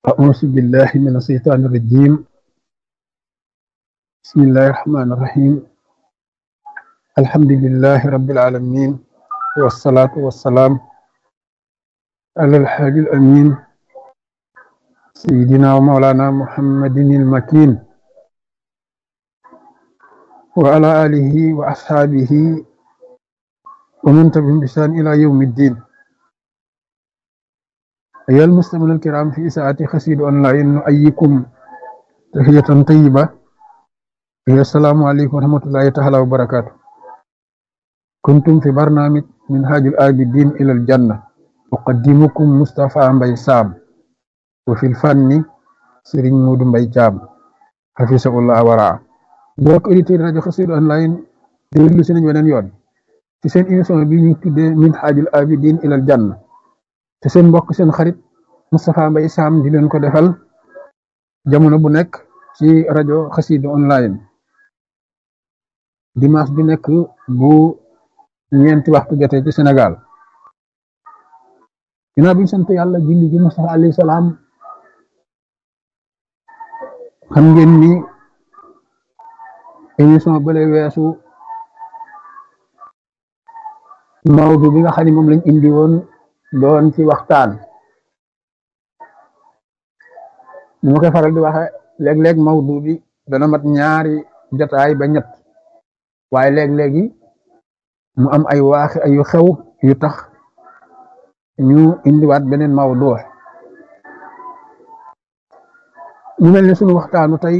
أعوذ بالله من الشيطان الرجيم بسم الله الرحمن الرحيم الحمد لله رب العالمين والصلاة والسلام على الحاج الأمين سيدنا ومولانا محمد المكين وعلى آله وأصحابه ومن تبعهم بإحسان إلى يوم الدين أيها المستمعون الكرام في ساعة خسيد أونلاين نؤيكم تحية طيبة هي السلام عليكم ورحمة الله تعالى وبركاته كنتم في برنامج منهاج الآبدين إلى الجنة أقدمكم مصطفى مبي سام وفي الفن سيرين مود مبي جام حفظه الله ورعاه mbokk auditeur rajo Xassida online déglu si nañ weneen yoon ci seen émission bi ñu tuddee minhajul abidin ilal janna te seen mbokk seen xarit Moustapha Mbaye Sam di leen ko defal jamono bu nekk ci rajo Xassida online dimanche bi nekk bu ñeenti waxtu jotee ci Sénégal ginnaaw bi ñu sant yàlla julli gi Moustapha alayhi salaam xam ngeen ni émission bële weesu mawdu bi nga xam ne moom lañ indi woon doon ci waxtaan ni ma koy faral di waxe léeg-léeg mawdu bi dana mat ñaari jotaay ba ñett waaye léeg-léegi mu am ay waaxi ay xew yu tax ñu indiwaat beneen mawdu ñu mel ne suñu waxtaanu tey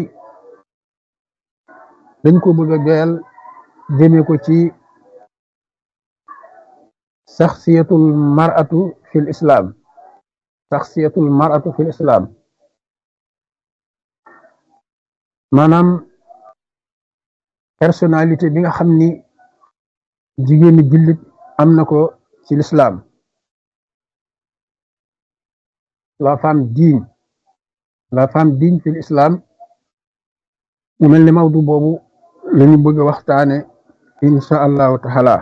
dañ ko bëgg a joyal jëme ko ci saxsiyatul mar'atu fil islam saxsiyatul mar'atu fil islam maanaam personnalité bi nga xam ni jigéeni jullit am na ko ci l'islam la femme digne la femme digne fil islam mu mel ni mawdu boobu lañu bëgg a waxtaane insha allahu taala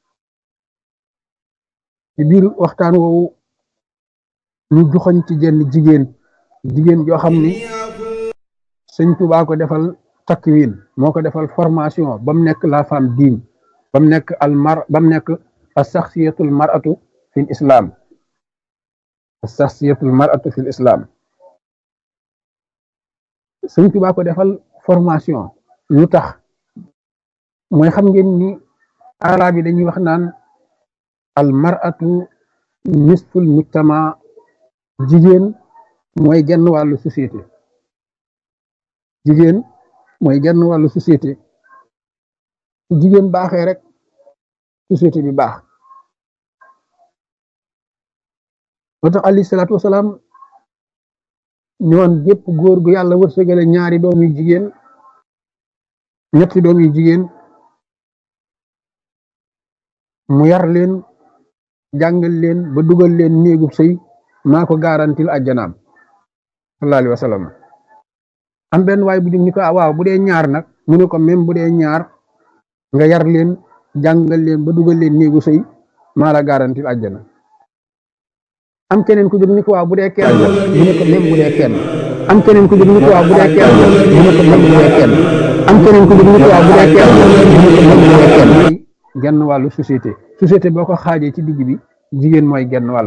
ci biir waxtaan woowu ñu joxoñ ci jenn jigéen jigéen joo xam ni sëñ Tuubaa ko defal takwin moo ko defal formation ba mu nekk la femme digne ba mu nekk al mar ba mu nekk as saxsiyatul mar'atu fil islam as saxsiyatul mar'atu fil islam sëñ Tuubaa ko defal formation lu tax mooy xam ngeen ni arab yi dañuy wax naan al mar'atu nisful mujtama jigéen mooy genn wàllu société jigéen mooy genn wàllu société jigéen baaxee rek société bi baax moo tax alayhi salaatu wasalaam ñoon gépp góor gu yàlla wërsëgale ñaari doom yu jigéen ñetti doom yu jigéen mu yar leen jàngal leen ba dugal leen néegub sëy maa ko garantil àjjanaam sallallahu alayhi wa sallam am benn waay bu jóg ni ko waaw bu dee ñaar nag mu ne ko même bu dee ñaar nga yar leen jàngal leen ba dugal leen néegu sëy maa la garantil àjjana am keneen ku jóg ni ko waaw bu dee kenn mu ne ko même bu dee kenn am keneen ku jóg ni ko waaw bu dee kenn mu ne ko même bu dee kenn am keneen ku jóg ni ko waaw bu dee kenn mu ne ko même bu dee kenn genn wàllu société société boo ko xaajee ci digg bi jigéen mooy genn wàll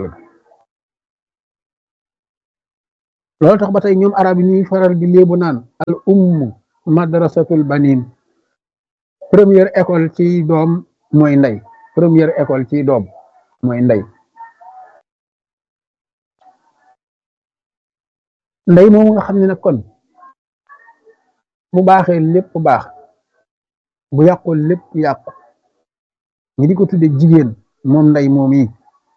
loolu tax ba tey ñoom arab yi ñuy faral di léebu naan al ummu madrasatul banin première école ci doom mooy ndey première école ci doom mooy ndey ndey moomu nga xam ne nag kon bu baaxee lépp baax bu yàqul lépp yàqu ñi di ko tudde jigéen moom ndey moom yi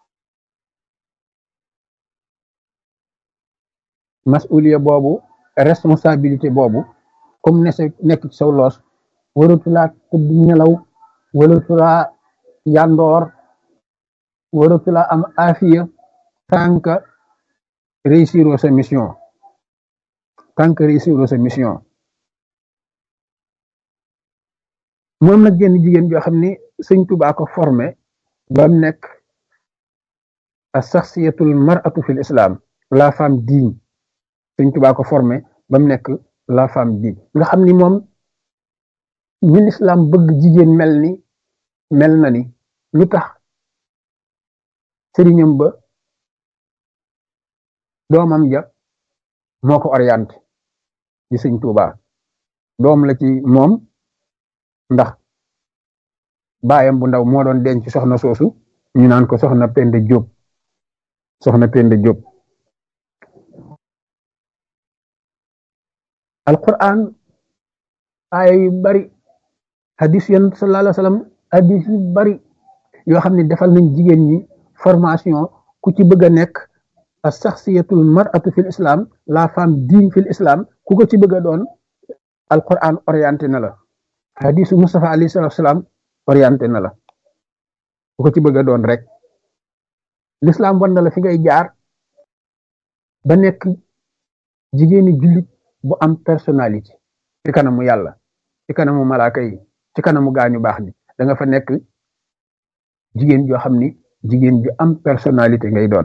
masuliya boobu responsabilité boobu comme ne nekk ci saw loos waratulaa tëdd nelaw waratulaa yandoor waratulaa am afiya tant que réussir sa mission tant que réussir sa mission moom nag genn jigéen joo xam ne sëñ Tuubaa ko formé ba mu nekk as saxsiyatul mar'atu fil islam la femme digne Sëñ Tuubaa ko formé ba mu nekk la femme bi nga xam ni moom ñi lislaam bëgg jigéen mel ni mel na ni lu tax sëriñam ba doomam ja moo ko orienté ci Sëñ Tuubaa doom la ci moom ndax baayam bu ndaw moo doon denc soxna soosu ñu naan ko soxna Penda Jóob soxna Penda Jóob alquran aaya yu bari hadis yan sallallahu alayhi wa sallam hadis yu bari yoo xam ne defal nañ jigéen ñi formation ku ci bëgg a nekk a saxsiyatul mar'atu fil islam la femme digne fil islam ku ko ci bëgg a doon alquran orienté na la hadisu Mustafa alayhi salatu salaam orienté na la ku ko ci bëgg a doon rek l'islam wan na la fi ngay jaar ba nekk jigéeni jullit bu am personnalité ci kanamu yàlla ci kanamu malaaka yi ci kanamu gaañu baax ni da nga fa nekk jigéen joo xam ni jigéen ju am personnalité ngay doon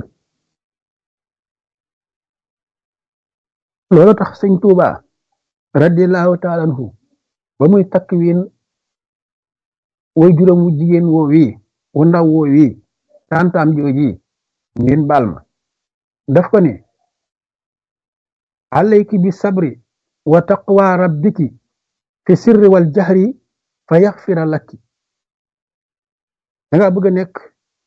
loolu tax sëñ Tuuba radiallahu taala anhu ba muy takk wiin way juróom wu jigéen woo wii wu ndaw woo wii tantaam jooji ngeen baal ma daf ko ne alayki bi sabri wa taqwa rabbiki fi sirri wal jahri fa yaxfira lakki da nga bëgg a nekk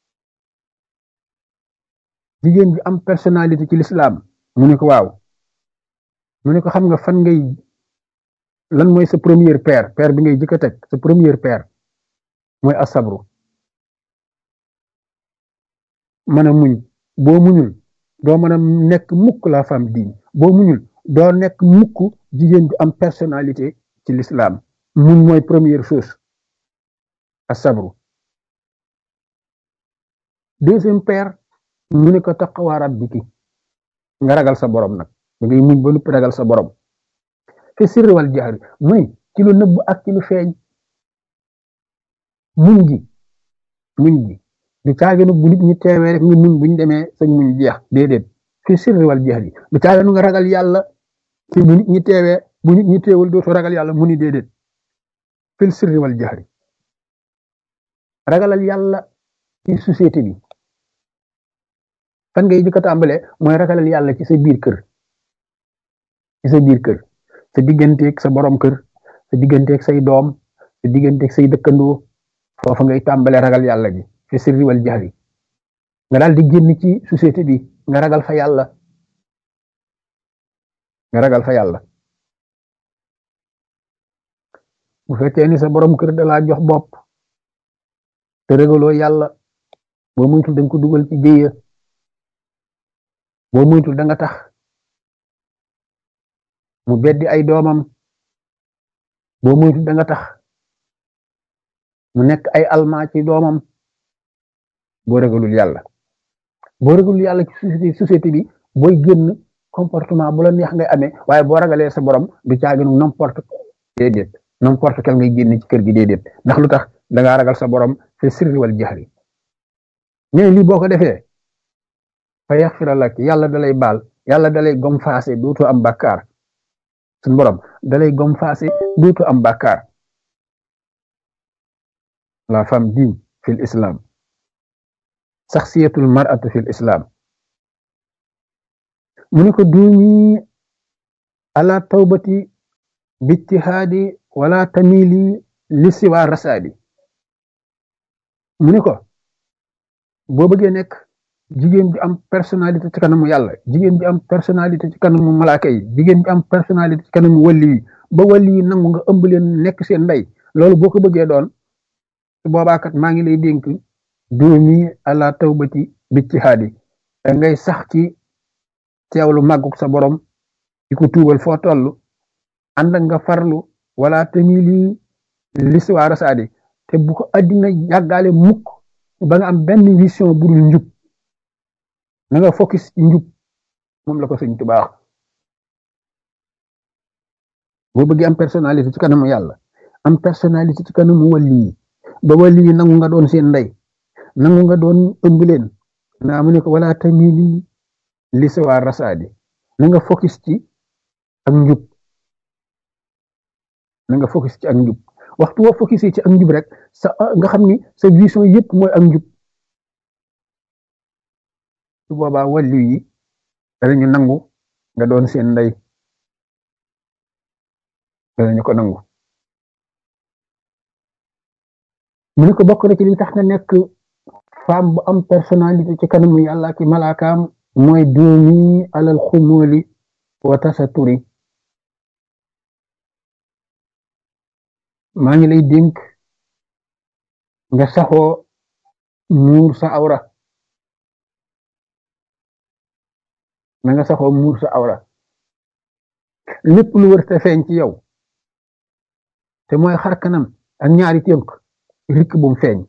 jigéen bi am personnalité ci l'islam mu ne ko waaw mu ne ko xam nga fan ngay lan mooy sa première paire paire bi ngay jëkk a teg sa première paire mooy asabru mën a muñ boo muñul doo mën a nekk mukk la femme digne boo muñul doo nekk mukk jigéen ju am personnalité ci l'islam muñ mooy première chose asabru deuxième paire mu ne ko taqwa rabbiki nga ragal sa borom nag da ngay muñ ba nuppi ragal sa borom fi sirri wal jahri muy ci lu nëbb ak ci lu feeñ muñ gi muñ gi du caaginu bu nit ñi teewee rek nga muñ buñ demee sañ muñ jeex déedéet fi sirri wal jahri du caaginu nga ragal yàlla ci bu nit ñi teewee bu nit ñi teewul dootu ragal yàlla mu ni déedéet fil sirri wal jahri ragalal yàlla ci société bi fan ngay jëkk a tàmbalee mooy ragalal yàlla ci sa biir kër ci sa biir kër sa digganteeg sa borom kër sa digganteeg say doom sa digganteeg say dëkkandoo foofa ngay tàmbalee ragal yàlla gi fi sirri wal jahri nga daal di génn ci société bi nga ragal fa yàlla nga ragal fa yàlla bu fekkee ni sa borom kër da laa jox bopp te ragaloo yàlla boo moytul da nga ko dugal ci jéeya boo moytul da nga tax mu beddi ay doomam boo moytul da nga tax mu nekk ay almaa ci doomam boo ragalul yàlla boo ragalul yàlla ci société société bi booy génn comportement bu la neex ngay amee waaye boo ragalee sa borom du caaginu n'importe déedéet n'importe quel ngay génn ci kër gi déedéet ndax lu tax da ngaa ragal sa borom fi sirri wal jahri mais lii boo ko defee fa yaxfira lak yàlla dalay baal yàlla dalay gom faase duutu am bàkkaar suñ borom dalay gom faase duutu am bàkkaar la femme digne fil islam saxsiyatul mar'atu fil islam mu ne ko duumi ala tawbati bijtihaadi wala tamili li siwa rasaadi mu ne ko boo bëggee nekk jigéen bi am personnalité ci kanamu yàlla jigéen bi am personnalité ci kanamu malaaka yi jigéen bi am personnalité ci kanamu wàlli yi ba wàlli yi nangu nga ëmb leen nekk seen ndey loolu boo ko bëggee doon su boobaa kat maa ngi lay dénk doomi ala tawbati bijtihaadi da ngay sax ci teewlu màgguk sa borom di ko tuubal foo toll ànd ak nga farlu wala tamili l'histoire saadi te bu ko addina yàggaale mukk ba nga am benn vision bu dul njub na nga focus ci njub moom la ko sëñ Tuubaa wax boo bëggee am personnalité ci kanamu yàlla am personnalité ci kanamu wàlli yi ba wàlli yi nangu nga doon seen ndey nangu nga doon ëmb leen naa mu ne ko wala tamili l'histoire rasaadi na nga focus ci ak njub na nga focus ci ak njub waxtu woo focus ci ak njub rek sa nga xam ni sa vision yëpp mooy ak njub su boobaa wàllu yi danañu nangu nga doon seen ndey danañu ko nangu mu ne ko bokk na ci li tax nga nekk femme bu am personnalité ci kanamu yàlla ki malaakaam mooy doomi alal xumóoli wa tasaturi maa ngi lay dénk nga saxoo muur sa awra na nga saxoo muur sa awra lépp lu wër te feeñ ci yow te mooy xar kanam ak ñaari tënk rikk bum feeñ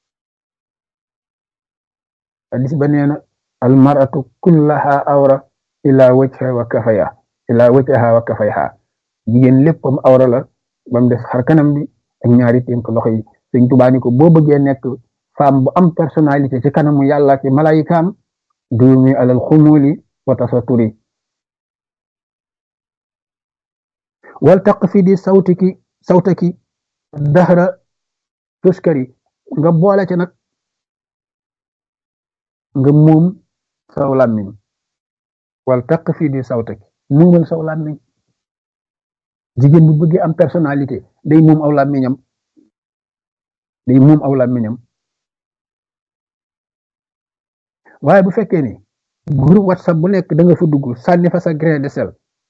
hadis ba nee na al maratu kullaha awra ila wajha wa kafaya ila wajha wa kafayha jigéen léppam awra la bam def xar kanam bi ak ñaari tënk loxo yi sëñ Tuubaa ni ko boo bëggee nekk femme bu am personnalité ci kanamu yàlla ci malayikaam duumi alal xumuli wa tasaturi wal taq fi di sawtiki sawtaki dahra tuskari nga boole ci nag nga moom saw làmmiñ wal taq fi di sawtaki moomal saw làmmiñ jigéen bu bëggee am personnalité day moom aw làmmiñam day moom aw làmmiñam waaye bu fekkee ni groupe whatsapp bu nekk da nga fa dugg sànni fa sa grain de sel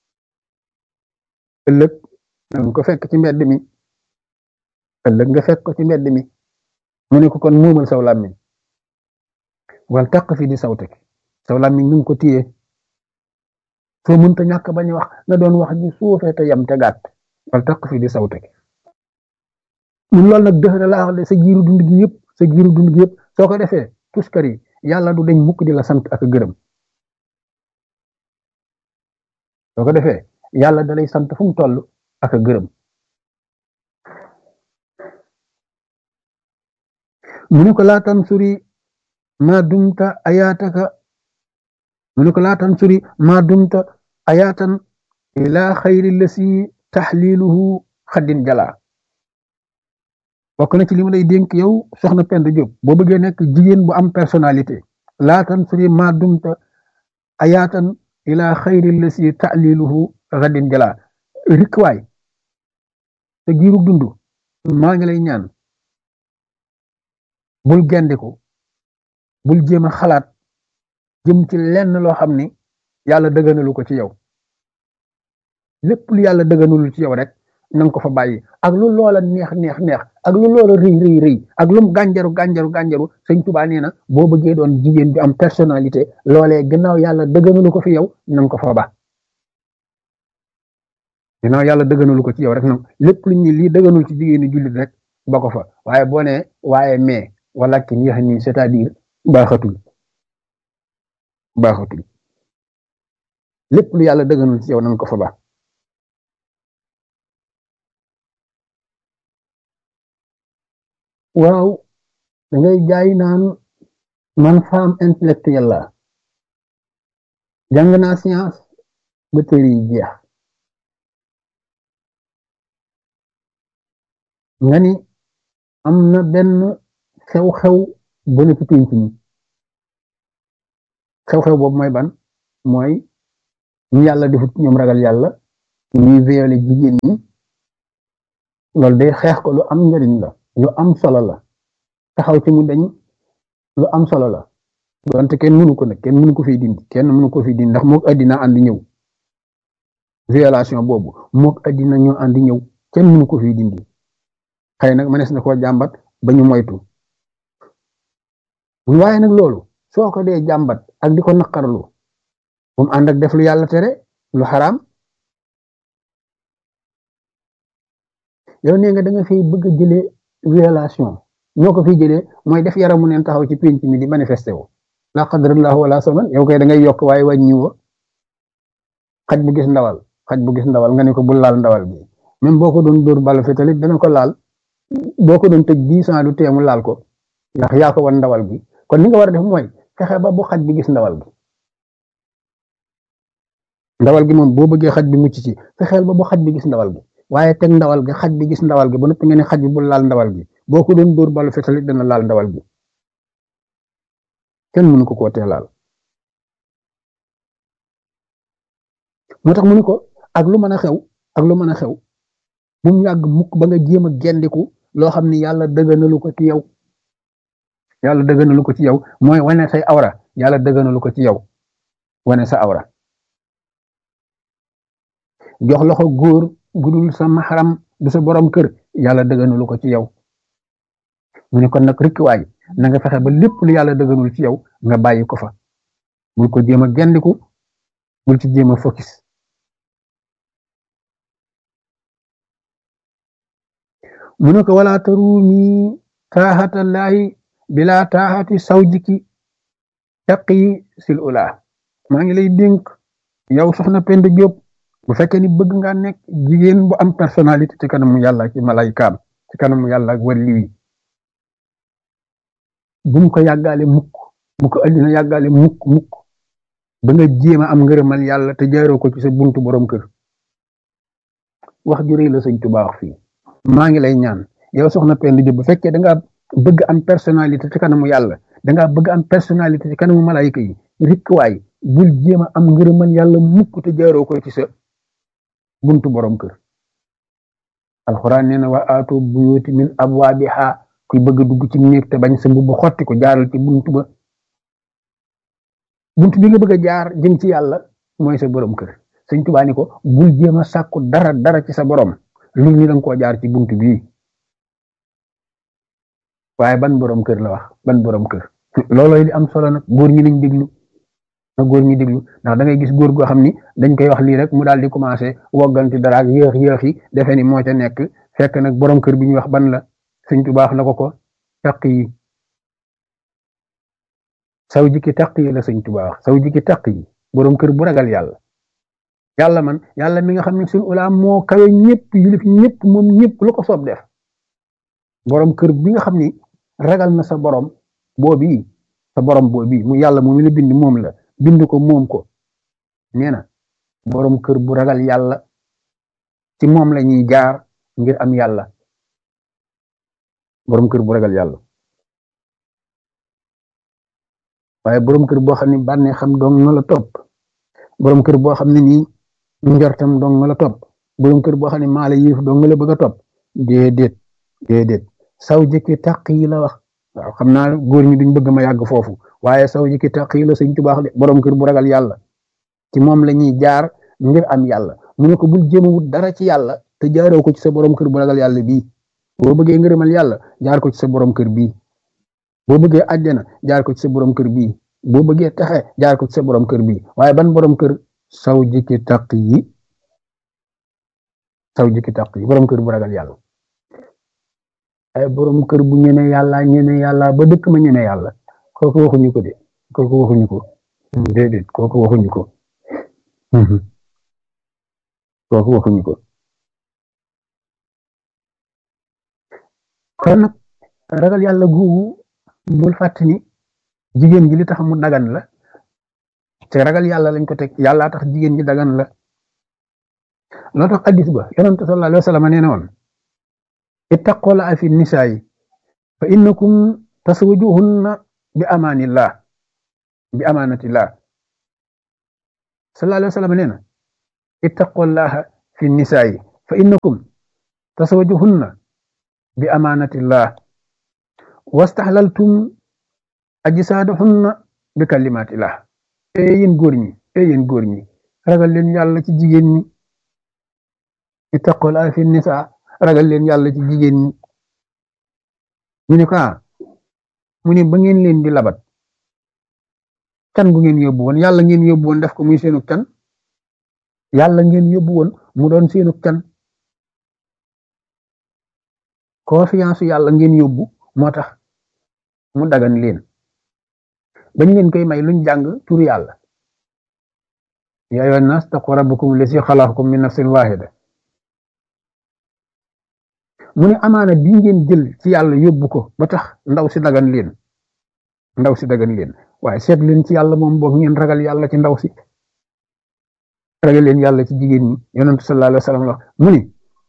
ëllëg nga ko fekk ci mbedd mi ëllëg nga fekk ko ci mbedd mi mu ne ko kon moomal saw làmmiñ wal taq fi di sawtaki saw làmmiñ nu ko téye soo mënta ñàkk bañ wax nga doon wax ji suufee te yam te gàtt wal taq fi di sawtaki mun loolu nag dëx na laa wax de sa giiru dund gi yëpp sa giiru dund gi yëpp soo ko defee tuskar yi yàlla du deñ mukk di la sant ak gërëm soo ko defee yàlla da lay sant fu mu toll ak gërëm mu ne ko laa tansuri ma dumta ayaataka mu ne ko laa tansuri ma dumta ayaatan ila xayri lasi taxliluhu xaddin jala bokk na ci li ma lay dénk yow soxna Penda Diop boo bëggee nekk jigéen bu am personnalité laa tansuri ma dumta ayaatan ila xayri lasi taxliluhu xaddin jala rikwaay te giiru dund maa ngi lay ñaan bul gendiku bul jéem a xalaat jëm ci lenn loo xam ni yàlla dëgganalu ko ci yow lépp lu yàlla dëgganalul ci yow rek na nga ko fa bàyyi ak lu loola neex neex neex ak lu loola rëy rëy rëy ak lum gànjaru gànjaru gànjaru sëñ Tuubaa nee na boo bëggee doon jigéen bi am personnalité loolee gannaaw yàlla dëgganalu ko fi yow na nga ko fa ba gannaaw yàlla dëgganalu ko ci yow rek nag lépp lu ñu lii dëgganul ci jigéenu jullit rek ba ko fa waaye boo nee waaye mais wala ki yéex nii c'est-à-dire baaxatul baaxatul lépp lu yàlla dëgganul ci yow nan ko fa baax waaw da ngay jaay naan man femme intellectuelle la jàng naa science ba téere yi jeex nga ni am na benn xew-xew bu ne ci pénc mi xew-xew boobu mooy ban mooy ñu yàlla defut ñoom ragal yàlla ñuy violé jigéen ñi loolu day xeex ko lu am njariñ la lu am solo la taxaw ci mu dañ lu am solo la donte kenn mënu ko nag kenn mënu ko fi dindi kenn mënu ko fi dindi ndax mook addina ànd ñëw violation boobu mook addina ñoo ànd ñëw kenn mënu ko fi dindi xëy nag mënees na koo jàmbat ba ñu moytu waaye nag loolu soo ko dee jàmbat ak di ko naqarlu bu mu ànd ak def lu yàlla tere lu xaraam yow nee nga da nga fiy bëgg a jëlee violation ñoo ko fiy jëlee mooy def yaramu neen taxaw ci pénc mi di manifesté wu la qadrallahu wala saman yow koy da ngay yokk waaye wàññi wo xaj bu gis ndawal xaj bu gis ndawal nga ne ko bul laal ndawal bi même boo ko doon dóor balu fi talit dana ko laal boo ko doon tëj dix ans du teemu laal ko ndax yaa ko wan ndawal bi kon li nga war a def mooy fexe ba bu xaj bi gis ndawal bi ndawal gi moom boo bëggee xaj bi mucc ci fexeel ba bu xaj bi gis ndawal gi waaye teg ndawal gi xaj bi gis ndawal gi ba noppi nga ne xaj bi bu laal ndawal gi boo ko doon dóor balu fetalit dana laal ndawal gi kenn mënu ko koo tee laal moo tax mu ni ko ak lu mën a xew ak lu mën a xew bu mu yàgg mukk ba nga jéem a gendiku loo xam ni yàlla dëgganalu ko ci yow yàlla dëgganalu ko ci yow mooy wane say awra yàlla dëgganalu ko ci yow wane sa awra jox loxo góor gudul sa maxaram du sa borom kër yàlla dëgganalu ko ci yow mu ne kon nag rikkiwaay na nga fexe ba lépp lu yàlla dëgganul ci yow nga bàyyi ko fa bul ko jéem a gendiku bul ci jéem a focus mu ne ko wala tarumi taaxatallaahi bila taaxati sawjiki taqi sil ula maa ngi lay dénk yow soxna Penda Diop bu fekkee ni bëgg nga nekk jigéen bu am personnalité ci kanamu yàlla ci malaykaam ci kanamu yàlla ak wàlli wi bu mu ko yàggaale mukk bu ko addina yàggaale mukk mukk ba nga jéem a am ngërëmal yàlla te jaaroo ko ci sa buntu borom kër wax ju rëy la sëñ Tuubaa wax fii maa ngi lay ñaan yow soxna Penda Diop bu fekkee da nga bëgg am personnalité ci kanamu yàlla da nga bëgg am personnalité ci kanamu malayka yi rikkuwaay bul jéem a am ngërëmal yàlla mukk te jaaroo ko ci sa buntu borom kër alxuraan nee na wa aatu buyuti min abwaabiha kuy bëgg dugg ci néeg te bañ sa mbubb xotti ko jaaral ci buntu ba buntu bi nga bëgg a jaar jëm ci yàlla mooy sa borom kër sëñ Tuubaa ni ko bul jéem a sàkku dara dara ci sa borom lu ñu danga koo jaar ci buntu bii waaye ban borom kër la wax ban borom kër loolooy li am solo nag góor ñi lañ déglu na góor ñi déglu ndax da ngay gis góor goo xam ni dañ koy wax lii rek mu daal di commencé wogganti dara ak yéex yéex yi defe ni moo ca nekk fekk nag borom kër bi ñuy wax ban la sëñ Tuubaa wax na ko ko taq yi saw jikki taq yi la sëñ Tuubaa wax saw jikki taq yi borom kër bu ragal yàlla yàlla man yàlla mi nga xam ne suñu ulaa moo kawe ñëpp yilif ñëpp moom ñëpp lu ko soob def borom kër bi nga xam ni ragal na sa borom boobi sa borom boobi mu yàlla moom la bind moom la bind ko moom ko nee na borom kër bu ragal yàlla ci moom la ñuy jaar ngir am yàlla borom kër bu ragal yàlla waaye borom kër boo xam ne bànnee xam dong na la topp borom kër boo xam ne nii njortam dong nga la topp borom kër boo xam ne maa la yëf dong nga la bëgg a topp déedéet déedéet saw jëkki taq yi la wax waaw xam naa góor ñi duñ bëgg ma yàgg foofu waaye saw jëkki taq yi la sëñ Tuubaa de borom kër bu ragal yàlla ci moom la ñuy jaar ngir am yàlla mu ne ko bul jéem a wut dara ci yàlla te jaaroo ko ci sa borom kër bu ragal yàlla bii boo bëggee ngërëmal yàlla jaar ko ci sa borom kër bii boo bëggee àjjana jaar ko ci sa borom kër bii boo bëggee taxe jaar ko ci sa borom kër bii waaye ban borom kër saw jikki taq yi saw jikki taq yi borom kër bu ragal yàlla ay borom kër bu ñeme yàlla ñeme yàlla ba dëkk ma ñeme yàlla kooku waxuñu ko de kooku waxuñu ko déedéet kooku waxuñu ko kooku waxuñu ko kon nag ragal yàlla googu bul fàtte ni jigéen ji li tax mu dagan la te ragal yàlla lañ ko teg yàlla tax jigéen ji dagan la loo tax addis ba yonent sallallahu alayhi wa sallam nee na woon ittaqola fi nisaayi fa innakum taswajuhunna bi amaanillah bi amaanatillah sallallahu alayhi wa sallam nee na ittaqullaha fi nisaayi fa innakum taswajuhunna bi amaanatillah wastaxlaltum ajsaadahunna bi kalimatillah e yéen góor ñi e yéen góor ñi ragal leen yàlla ci jigéen ñi ittaqola fi nisa ragal leen yàlla ci jigéen ñi ñu ne ko mu ne ba ngeen leen di labat can gu ngeen yóbbu woon yàlla ngeen yóbbu woon def ko muy seenug can yàlla ngeen yóbbu woon mu doon seenug can confiance yàlla ngeen yóbbu moo tax mu dagan leen bañ leen koy may luñ jàng tur yàlla yaa ayyuhan naas taqu rabbakum lazi xalaqakum min nafsin waahida mu ne amaana bi ngeen jël ci yàlla yóbbu ko ba tax ndaw si dagan leen ndaw si dagan leen waaye seet leen ci yàlla moom boog ngeen ragal yàlla ci ndaw si ragal leen yàlla ci jigéen ñi yonentu sallallahu alayhi wa sallam la mu ni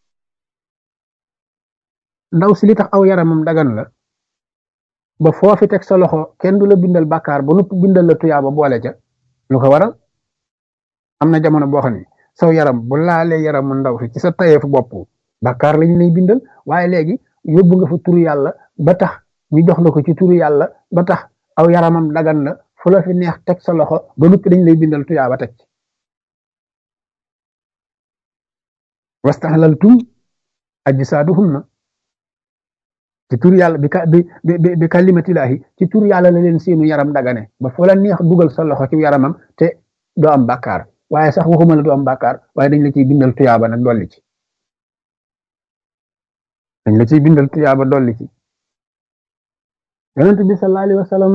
ndaw si li tax aw yaramam dagan la ba foofi teg sa loxo kenn du la bindal bàkkaar ba nupp bindal la tuyaaba boole ca lu ko waral am na jamono boo xam ne saw yaram bu laalee yaramu ndaw si ci sa tayeefu bopp bàkkaar lañu lay bindal waaye léegi yóbbu nga fa turu yàlla ba tax ñu jox la ko ci turu yàlla ba tax aw yaramam dagan la fu la fi neex teg sa loxo ba nuppi dañ lay bindal tuyaaba teg ci wastahlaltum ajsaaduhunna ci tur yàlla bi ka bi bi bi kalimatillaahi ci tur yàlla la leen seenu yaram dagane ba fu la neex dugal sa loxo ci yaramam te doo am bàkkaar waaye sax waxuma la doo am bàkkaar waaye dañ la ciy bindal tuyaaba nag dolli ci dañ la ciy bindal tuyaaba dolli ci yonent bi sallallahu alayhi wa sallam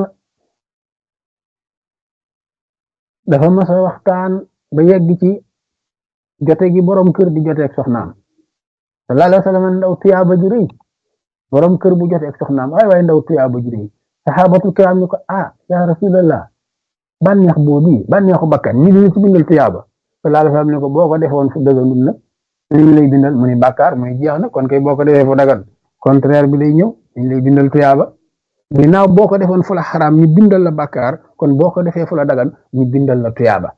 dafa mas a waxtaan ba yegg ci jote gi borom kër di joteeg soxnaam sallallahu alayhi wa sallam ndaw tuyaaba ju rëy borom kër bu joteeg soxnaam waaye waaye ndaw tuyaaba ju rëy saxaabatul kiraam ni ko ah ya rasulallah bànneex boobu bànneexu bakkan ñi dina ci bindal tuyaaba sallallahu alayhi wa sallam ni ko boo ko defoon fu dëgganul nag ñu lay bindal mu ni bàkkaar muy jeex na kon kay boo ko defee fu dagan contraire bi lay ñëw dañ lay bindal tuyaaba ginnaaw boo ko defoon fu la xaraam ñu bindal la bàkkaar kon boo ko defee fu la dagan ñu bindal la tuyaaba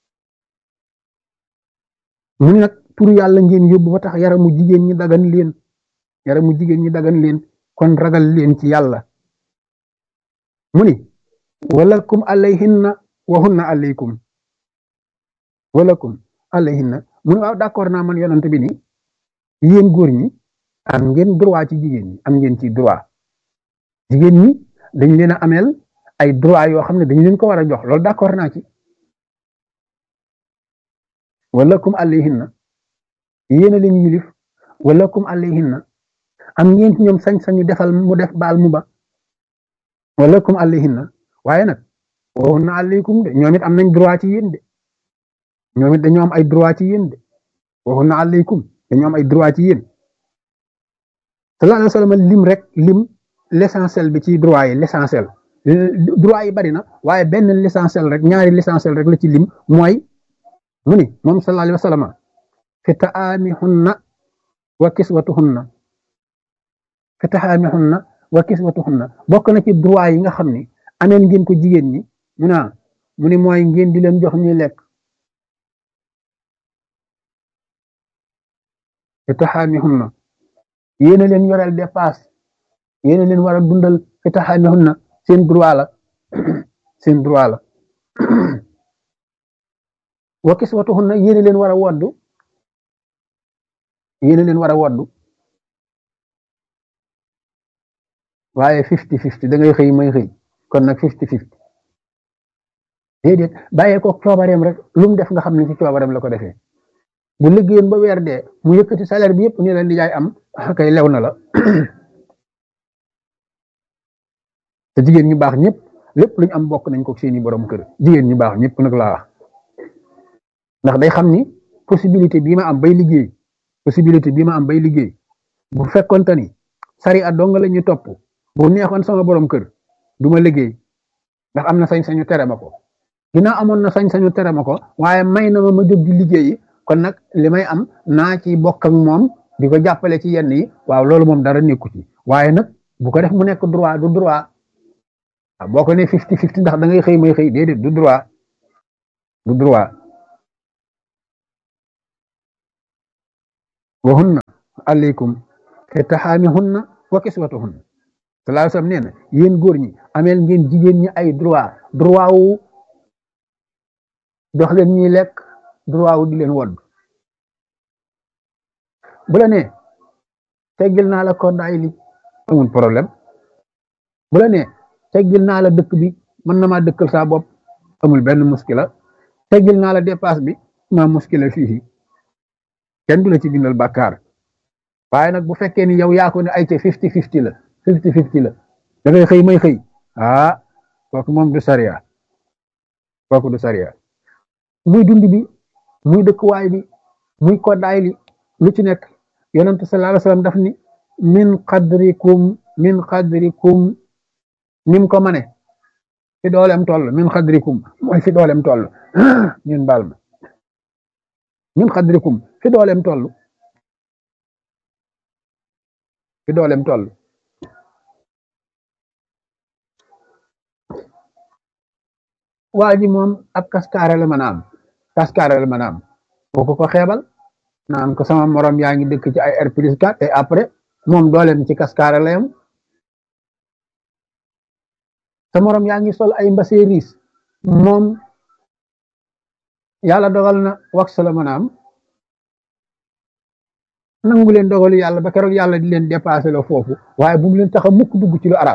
mu ni nag tur yàlla ngeen yóbbu ba tax yaramu jigéen ñi dagan leen yaramu jigéen ñi dagan leen kon ragal leen ci yàlla mu ni walakum alayhinna wa hunna alaykum walakum alayhinna mu ni waaw d'accord naa man yonent bi ni yéen góor ñi am ngeen droit ci jigéen ñi am ngeen ci droit jigéen ñi dañ leen a ameel ay droit yoo xam ne dañ leen ko war a jox loolu d'accord naa ci walakum alayhinna yéen a leen yilif walakum alayhinna am ngeen ci ñoom sañ-sañu defal mu def baal mu ba walakum alayhinna waaye nag waxun na alaykum de ñoom it am nañ droit ci yéen de ñoom it dañoo am ay droit ci yéen de waxun na alaykum dañoo am ay droit ci yéen sallallahu alayhi wa sallam lim rek lim l'essentiel bi ci droit yi l'essentiel droit yi bari na waaye benn l'essentiel rek ñaari l'essentiel rek la ci lim mooy mu ni moom sallallahu alayhi wa sallam fi taamihunna wa kiswatuhunna fi taamihunna wa kiswatuhunna bokk na ci droit yi nga xam ni ameel ngeen ko jigéen ñi mu naa mu ni mooy ngeen di leen jox ñuy lekk fi taamihunna yéena leen yoreel dépasse yéena leen war a dundal fi taamihunna seen droit la seen droit la wa kiswatuhunna yéena leen war a woddu yéena leen war a woddu waaye fifty fifty da ngay xëy may xëy kon nag fifty fifty déedéet bàyyee ko coobareem rek lu mu def nga xam ne ci coobareem la ko defee bu liggéeyoon ba weer dee mu yëkkati salaire bi yëpp ni la nijaay am kay lew na la te jigéen ñu baax ñëpp lépp luñ am bokk nañ ko seeni borom kër jigéen ñu baax ñëpp nag laa wax ndax day xam ni possibilité bii ma am bay liggéey possibilité bii ma am bay liggéey bu fekkonte ni sari a dong la ñu topp bu neexoon sama borom kër du ma liggéey ndax am na sañ-sañu tere ma ko ginnaaw amoon na sañ-sañu tere ma ko waaye may na ma ma jóg di liggéeyi kon nag li may am naa ci bokk ak moom di ko jàppale ci yenn yi waaw loolu moom dara nekku ci waaye nag bu ko def mu nekk droit du droit boo ko ne fifty fifty ndax da ngay xëy may xëy déedéet du droit du droit wa hunna alaykum fi taxaamihunna wa kiswatuhunna sallallahu alayhi wasallam nee na yéen góor ñi ameel ngeen jigéen ñi ay droit droit wu jox leen ñuy lekk droit wu di leen wodd bu la nee teggil naa la koddaay li amul problème bu la nee teggil naa la dëkk bi mën na maa dëkkal saa bopp amul benn muskila teggil naa la dépasse bi maa muskila fii kenn du la ci bindal bàkkaar waaye nag bu fekkee ni yow yaa ko ne ay ca fifty fifty la fifty fifty la da ngay xëy may xëy ah kooku moom du sariya kooku du sariya muy dund bi muy dëkkuwaay bi muy koddaay li lu ci nekk yonentu sallallahu alayhi wasallam daf ni min qadrikum min qadrikum nim ko mane fi doolem toll min qadrikum mooy fi doolem toll ñun baal ma min xadrikum fi dooleem toll fi dooleem toll waa ji moom ab kaskaare la mën a am kaskaare la mën a am boo ko ko xeebal naan ko sama morom yaa ngi dëkk ci ay R plus 4 et après moom dooleem ci kaskaare la yam sa morom yaa ngi sol ay mbase riis moom yàlla dogal na wax la mën a am nangu leen dogalu yàlla ba keroog yàlla di leen dépassé la foofu waaye bu mu leen tax a mukk dugg ci lu arab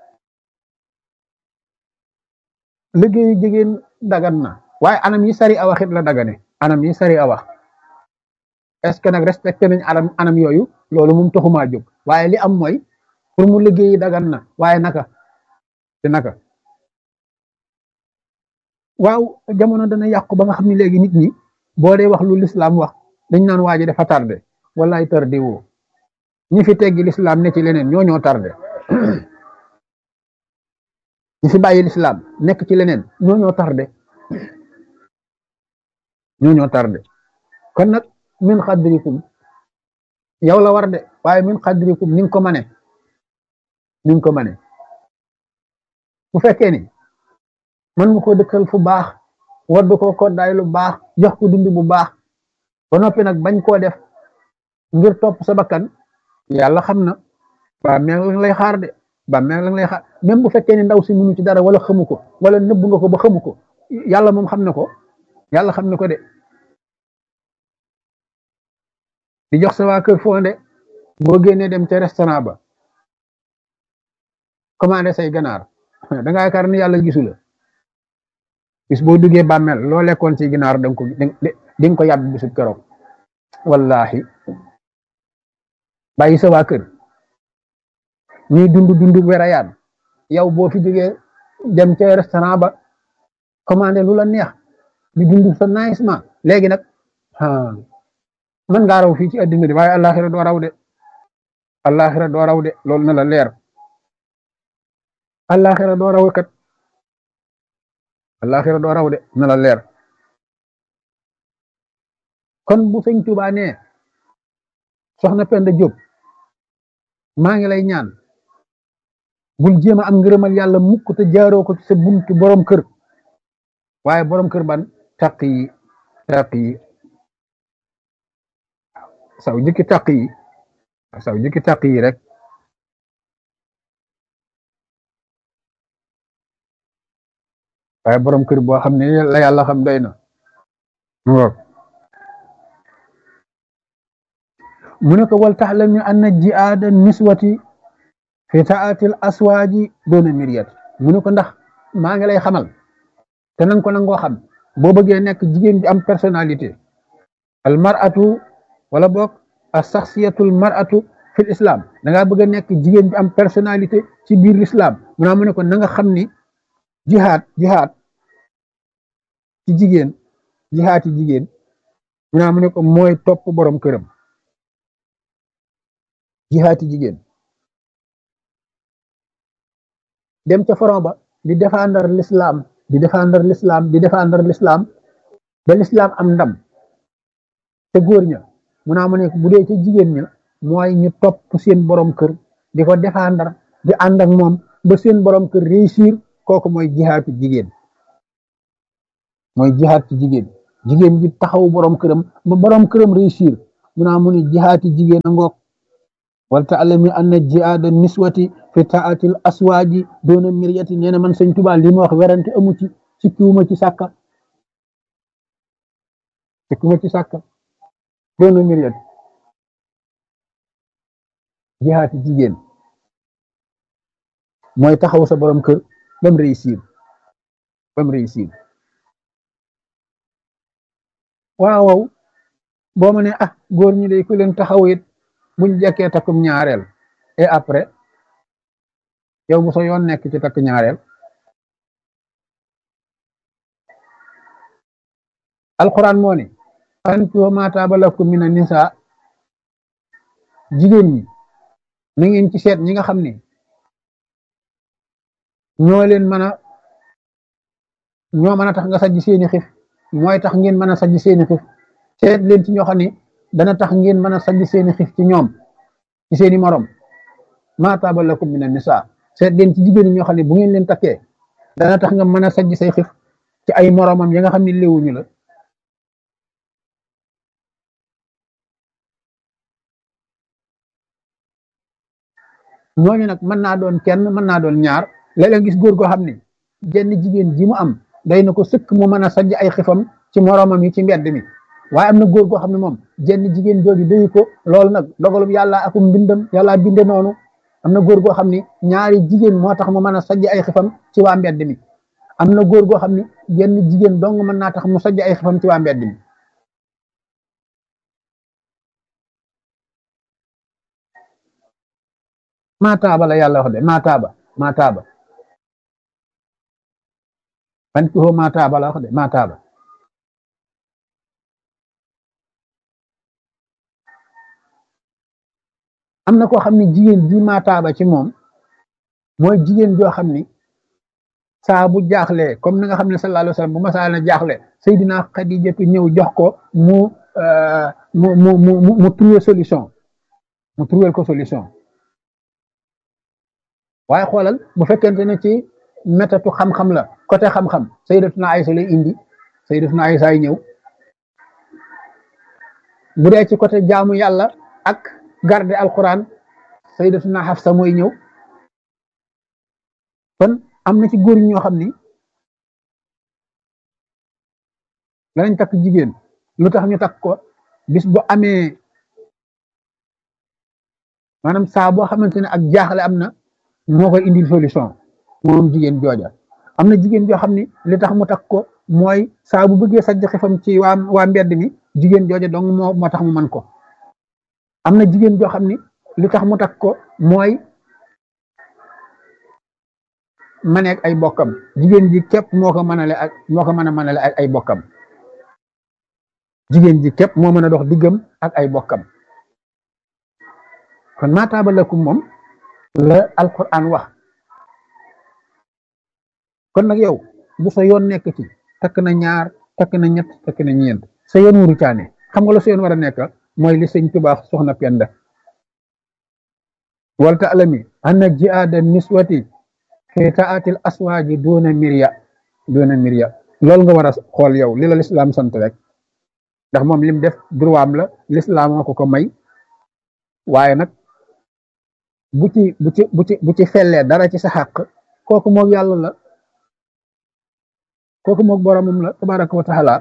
liggéeyu jigéen dagan na waaye anam yi sari a waxit la dagane anam yi sari a wax est ce que nag respecté nañ anam anam yooyu loolu moom taxumaa jóg waaye li am mooy pour mu liggéeyi dagan na waaye naka te naka waaw jamono dana yàqu ba nga xam ne léegi nit ñi boo dee wax lu lislaam wax dañ naan waa ji dafa tardé wallaay tardé woo ñi fi teggi lislaam ne ci leneen ñoo ñoo tardé ñi fi bàyyi lislaam nekk ci leneen ñoo ñoo tardé ñoo ñoo tardé kon nag min xadrikum yow la war de waaye min xadrikum ni nga ko mane ni nga ko mane bu fekkee ni mën nga ko dëkkal fu baax waddu ko koddaay lu baax jox ko dund bu baax ba noppi nag bañ koo def ngir topp sa bakkan yàlla xam na ba meel la lay xaar de ba meel la lay xaar même bu fekkee ni ndaw si munu ci dara wala xamu ko wala nëbb nga ko ba xamu ko yàlla moom xam na ko yàlla xam na ko de di jox sa waa kër fonde boo génnee dem ca restaurant ba commandé say ganaar da nga yaakaar ni yàlla gisu la bis boo duggee bàmmeel loo lekkoon ci ginaar danga ko di nga ko yàbb bisub keroog wallahi bàyyi sa waa kër ñuy dund dund werayaan yow boo fi jógee dem ca restaurant ba commandé lu la neex di dund sa naisement léegi nag man ngaa raw fii ci addina di waaye àllaaxira doo raw de àllaaxira doo raw de loolu na la leer àllaaxira doo raw kat àllaaxira doo raw de na la leer kon bu sëñ Tuubaa nee soxna Penda Diop maa ngi lay ñaan bul jéem a am ngërëmal yàlla mukk te jaaroo ko ci sa buntu borom kër waaye borom kër ban taq yi taq yi saw jëkki taq yi saw jëkki taq yi rek waaye borom kër boo xam ne la yàlla xam doy na mu ne ko wal taxlam anna jihaada niswati fi taatil aswaaji doona miriyat mu ne ko ndax maa ngi lay xamal te nanga ko nangoo xam boo bëggee nekk jigéen bi am personnalité al mar'atu wala boog as saxsiyatul mar'atu fil islam da ngaa bëgg a nekk jigéen bi am personnalité ci biir l'islam mu naa mu ne ko na nga xam ni jihaad jihaad ci jigéen jihaad ci jigéen mu naa mu ne ko mooy topp borom këram jihaad ci jigéen dem ca front ba di défendre l'islam di défendre l'islam di défendre l'islam ba l'islam am ndam te góor ña mu naa mu ne bu dee ca jigéen ña mooy ñu topp seen borom kër di ko défendre di ànd ak moom ba seen borom kër réussir kooku mooy jihaatu jigéen mooy jihaat ci jigéen jigéen ji taxaw borom këram ba borom këram réussir mu naa mu ne jihaati jigéen a ngoog wal taalami anna jihaada niswati fi taatil aswaaji doona miryati nee na man sëñ Tuubaa li ma wax werante amu ci sikkiwuma ci sàkka sikkiwuma ci sàkka doona miryati jihaati jigéen mooy taxaw sa borom kër bam réussir bam réussir waaw waaw boo ma ne ah góor ñi day ku leen taxaw it buñ jekkee takkum ñaareel et après yow bu sa yoon nekk ci takk ñaareel alquran moo ne fankihu maa taaba lakum mina nisaa jigéen ñi na ngeen ci seet ñi nga xam ne ñoo leen mën a ñoo mën a tax nga sajj seeni xif mooy tax ngeen mën a sajj seeni xif seet leen ci ñoo xam ne dana tax ngeen mën a sajj seeni xif ci ñoom ci seeni morom maa taaba lakum mina nisaa seet leen ci jigéen ñi ñoo xam ne bu ngeen leen takkee dana tax nga mën a sajj say xif ci ay moromam ya nga xam ne léewuñu la ñooñu nag mën naa doon kenn mën naa doon ñaar léeg-léeg gis góor goo xam ne jenn jigéen ji mu am day na ko sëkk mu mën a sajj ay xifam ci moromam yi ci mbedd mi waaye am na góor goo xam ne moom jenn jigéen jooju doyu ko loolu nag dogalum yàlla akum mbindam yàlla binde noonu am na góor goo xam ne ñaari jigéen moo tax mu mën a sajj ay xifam ci waa mbedd mi am na góor goo xam ne jenn jigéen dong mën naa tax mu sajj ay xifam ci waa mbedd mi maataaba la yàlla wax de maataaba maataaba fan ki hoo maataaba la wax de maataaba am na koo xam ne jigéen ji maataaba ci moom mooy jigéen joo xam ni saa bu jaaxlee comme ni nga xam ne sallallahu alayhi wa sallam bu masaana jaaxle Seydina Xadijatu ñëw jox ko mu mu mu mu mu trouver solution mu trouver ko solution waaye xoolal bu fekkente ne ci métatu xam-xam la côté xam-xam Sayyidatuna Aysa lay indi Sayyidatuna Aysa ay ñëw bu dee ci côté jaamu yàlla ak garder alquran Sayyidatuna Hafsa mooy ñëw kon am na ci góor ñoo xam ni danañ takk jigéen lu tax ñu takk ko bis bu amee maanaam saa boo xamante ne ak jaaxle am na moo koy indil solution moom jigéen jooja am na jigéen joo xam ni li tax mu takk ko mooy saa bu bëggee sajj xifam ci waa waa mbedd mi jigéen jooja dong moo moo tax mu man ko am na jigéen joo xam ni li tax mu takk ko mooy maneek ay bokkam jigéen ji képp moo ko mënale ak moo ko mën a mënale ak ay bokkam jigéen ji képp moo mën a dox diggam ak ay bokkam kon maataaba lakum moom la alquran wax kon nag yow bu sa yoon nekk ci takk na ñaar takk na ñett takk na ñeent sa yoon wuru caane xam nga la sa yoon war a nekk mooy li sëñ Tuubaa soxna Penda wal ta'lami anna jihaada niswati fi taatil aswaaji doona mirya doona mirya loolu nga war a xool yow li la lislaam sant rek ndax moom lim def droit am la lislaam moo ko ko may waaye nag bu ci bu ci bu ci bu ci fellee dara ci sa xàq kooku moog yàlla la kooku moog boromam la tabaraka wa taala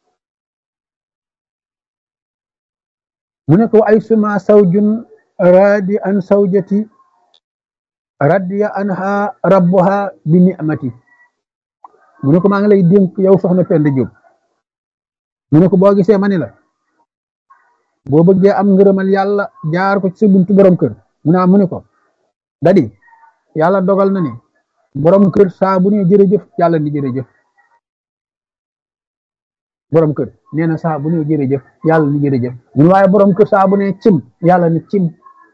mu ne ko ay suma sawjun radi an sawjati radiya anha rabbuha bi ni'mati mu ne ko maa ngi lay dénk yow soxna Penda Jóob mu ne ko boo gisee ma ni la boo bëggee am ngërëmal yàlla jaar ko ci sa buntu borom kër mu naa mu ne ko dadi yàlla dogal na ni borom kër saa bu ne jërëjëf yàlla ni jërëjëf borom kër nee na saa bu ne jërëjëf yàlla ni jërëjëf mun waaye borom kër saa bu ne cim yàlla ni cim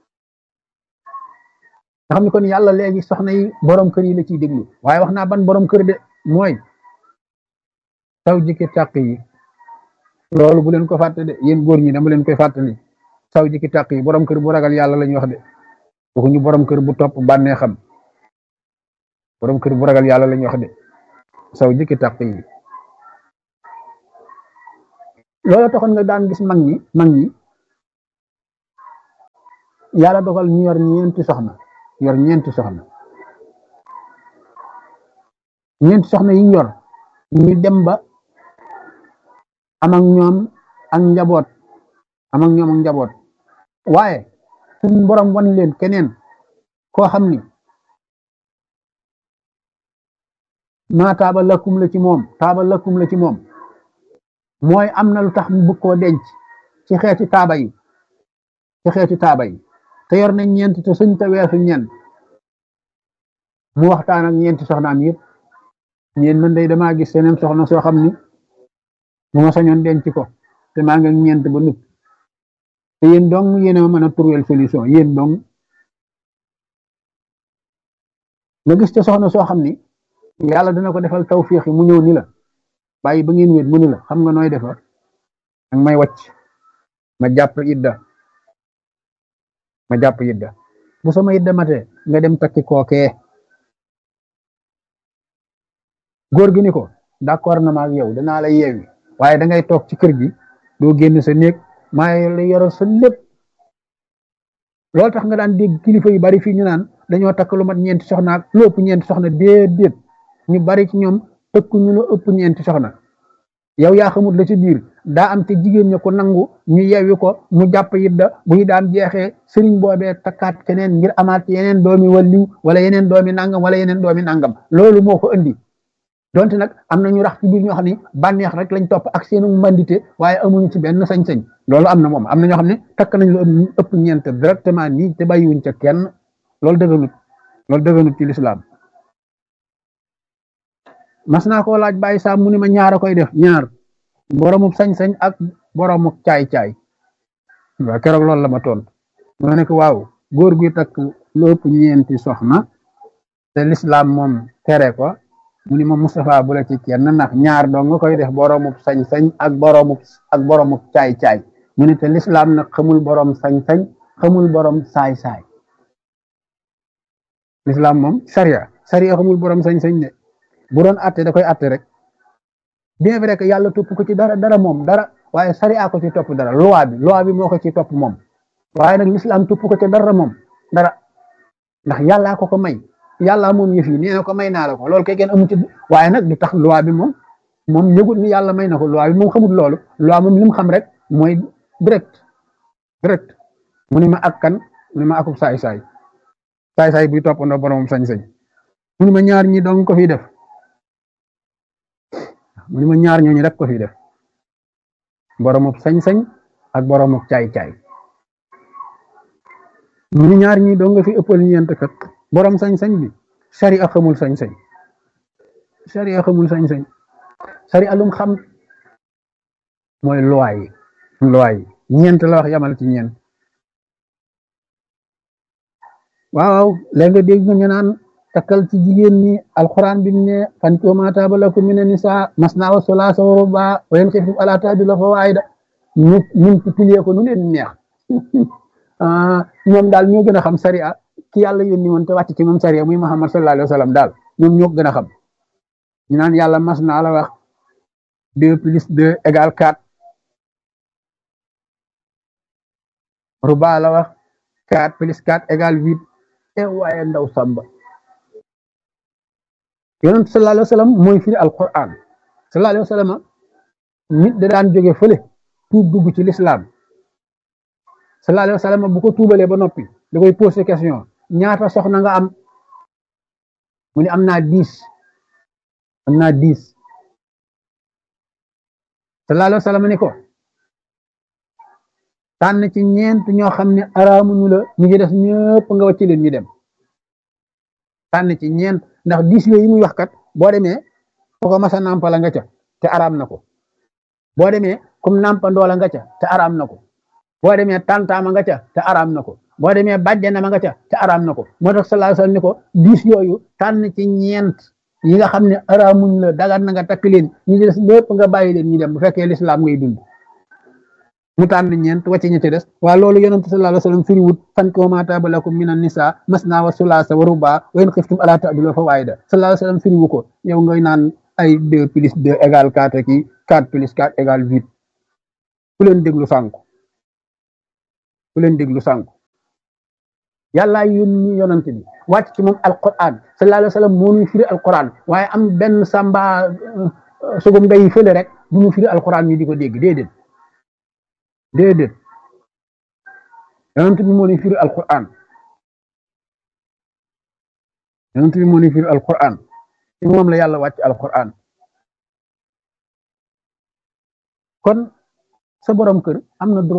nga xam ne kon yàlla léegi soxna yi borom kër yi la ciy déglu waaye wax naa ban borom kër de mooy taw jikki tàq yi loolu bu leen ko fàtte de yéen góor ñi dama leen koy fàttali saw jikki tàq yi borom kër bu ragal yàlla la ñuy wax de waxuñu borom kër bu topp bànnee xam borom kër bu ragal yàlla la ñuy wax de saw jikki tàq yi loolu taxoon nga daan gis mag ñi mag ñi yàlla dogal ñu yor ñeenti soxna yor ñeenti soxna ñeenti soxna yi ñu yor ñu dem ba am ak ñoom ak njaboot am ak ñoom ak njaboot waaye suñ borom wan leen keneen koo xam ni maa taaba lakkum la ci moom taaba lakkum la ci moom mooy am na lu tax mu bëgg koo denc ci xeeti taaba yi ci xeeti taaba yi te yor nañ ñeent te suñ te weesu ñeent mu waxtaan ak ñeenti soxnaam yëpp ñeen man day damaa gis seneen soxna soo xam ni bu ma sañoon denc ko te maa ngi ñeent ba nut te yéen dong yéen a mën a trouver solution yéen dong nga gis te soxna soo xam ni yàlla dina ko defal tawfiix yi mu ñëw ni la bàyyi ba ngeen wéet mu ni la xam nga nooy defar ak may wacc ma jàpp idda ma jàpp idda bu sama idda matee nga dem takki kookee góor gi ni ko d'accord na ma ak yow danaa la yeewi waaye da ngay toog ci kër gi doo génn sa néeg maa la yoral sa lépp loolu tax nga daan dégg kilifa yu bari fii ñu naan dañoo takk lu mat ñeenti soxna ak lu ëpp ñeenti soxna déedéet ñu bari ci ñoom tëkku ñu lu ëpp ñeenti soxna yow yaa xamut la ci biir daa am te jigéen ña ko nangu ñu yewwi ko mu jàpp yidda bu ñu daan jeexee sëriñ boobee takkaat keneen ngir amaat yeneen doomi walliw wala yeneen doomi nangam wala yeneen doomi nangam loolu moo ko indi donte nag am na ñu rax ci biir ñoo xam ne bànneex rek lañ topp ak seenu mbandite waaye amuñu ci benn sañ-sañ loolu am na moom am na ñoo xam ne takk nañ lu ëpp ñeent directement nii te bàyyiwuñ ca kenn loolu dëgganut loolu dëgganut ci lislaam mas naa koo laaj bàyyi saa mu ni ma ñaar a koy def ñaar boromub sañ-sañ ak boromub caay-caay waaw keroog loolu la ma tontu ma ne ko waaw góor guy takk lu ëpp ñeenti soxna te lislaam moom tere ko mu ni ma Moustapha bu la ci kenn ndax ñaar doo nga koy def boromub sañ-sañ ak boromub ak boromub caay-caay mu ne te lislaam nag xamul borom sañ-sañ xamul borom saay-saay lislaam moom sariya sariya xamul borom sañ-sañ de bu doon atte da koy atte rek bien vrai que yàlla topp ko ci dara dara moom dara waaye sariya ko ci topp dara loi bi loi bi moo ko ci topp moom waaye nag lislaam topp ko ci dara moom dara ndax yàllaa ko ko may yàlla moom yëf yi nee na ko may naa la ko loolu kay kenn amu ci waaye nag du tax loi bi moom moom yëgut ni yàlla may na ko loi bi moom xamut loolu loi moom li mu xam rek mooy direct direct mu ni ma ak kan mu ni ma akub saay-saay saay-saay buy toppandoo boromam sañ-sañ mu ni ma ñaar ñi dong ko fi def mu ni ma ñaar ñooñu rek ko fi def boromam sañ-sañ ak boromam caay-caay mu ni ñaar ñi dong nga fi ëppal ñeent kat borom sañ-sañ bi sari a xamul sañ-sañ sari a xamul sañ-sañ sari alum xam mooy loi yi loi yi ñeent la wax yamal ci ñeent waaw léegi nga dégg ñu naan takkal ci jigéen ñi alxuraan bi ne fan ko ma taaba lakum mina nisaa masnaa wa sulaasa wa rubaa wa in xiftum alaa ta'dilu fa waahida ñu ñun ci pilee ko nu leen neex ñoom daal ñoo gën a xam sariya ki yàlla yónni woon te wàcc ci moom sariya muy Muhammad sallallahu alayhi wa sallam daal ñoom ñoo gën a xam ñu naan yàlla mas naa la wax deux plus deux égale quatre ruba la wax quatre plus quatre égale huit e waaye ndaw samba yonent sallallahu alayhi wa sallam mooy firi alquran sallallahu alayhi wa sallam nit da daan jóge fële tuub dugg ci l'islam sallallahu alayhi wa sallam bu ko tuubalee ba noppi da koy posé question ñaata soxna nga am mu ne am naa dix am naa dix sallallahu alayhi wa sallam ni ko tànn ci ñeent ñoo xam ne araamuñu la ñu ngi des ñëpp nga wàcc leen ñu dem tànn ci ñeent ndax dix yooyu muy wax kat boo demee foo ko masa nàmpala nga ca te araam na ko boo demee comme nàmpandoola nga ca te araam na ko boo demee tantaama nga ca te araam na ko boo demee bàjjana ma nga ca te araam na ko moo tax sallallahu alayhi wasallam ni ko dix yooyu tànn ci ñeent yi nga xam ne araamuñ la dagan na nga takk leen ñu des lépp nga bàyyi leen ñu dem bu fekkee lislaam ngay dund mu tànn ñeent wàcc ña ci des waa loolu yonent sallallahu alayhi wasallam firiwut fankihu maa taaba lakum minan nisaa masnaa wa sulaasa wa rubaa wa in xiftum alaa ta'dilu fa waahida sallallahu alayhi wasallam firiwu ko yow ngay naan ay deux plus deux égale quatre ki quatre plus quatre égale huit ku leen déglu sànku ku leen déglu sànku yàllaa yónni yonent bi wàcc ci moom alquran sallallahu alayhi wasallam moo ñuy firi alquran waaye am benn samba sugum day fële rek du ñu firi alquran ñu di ko dégg déedéet déedéet yonent bi moo ñuy firi alquran yonent bi moo ñuy firi alquran ci moom la yàlla wàcc alquran kon sa borom kër am na droit